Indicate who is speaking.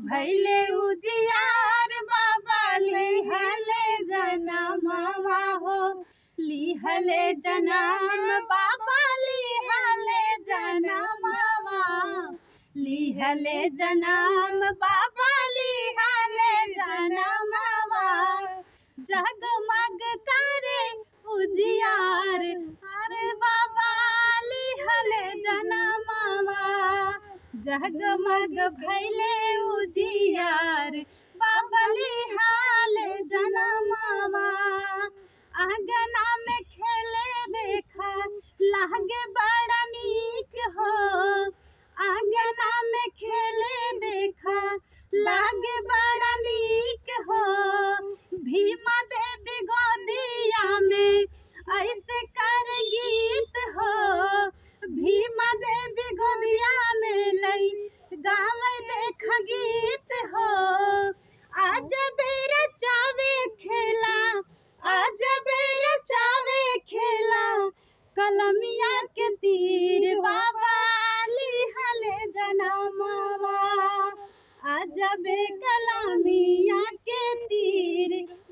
Speaker 1: भैले उजियार बाबा लिहले जनमवा हो लिहले जनम बाबा लिहले जनमवा लिहले जनम बाबा लिहले जनमवा जगमग करे उजियार अरे बाबा लिहले जनमवा जगमग भैले उजियार बाबा लिहले जनमवा आंगना में खेले देखा लागे बड़ा नीक हो आंगना में खेले देखा लागे बड़ा नीक हो भीमा देवी गोदिया में ऐसे कर गीत हो भीमा देवी गोदिया में लई गावे देख गीत हो आज बेर चावे खेला आज बेर चावे खेला कलमिया के तीर बाबा लिहले जनमवा आज बे कलमिया के तीर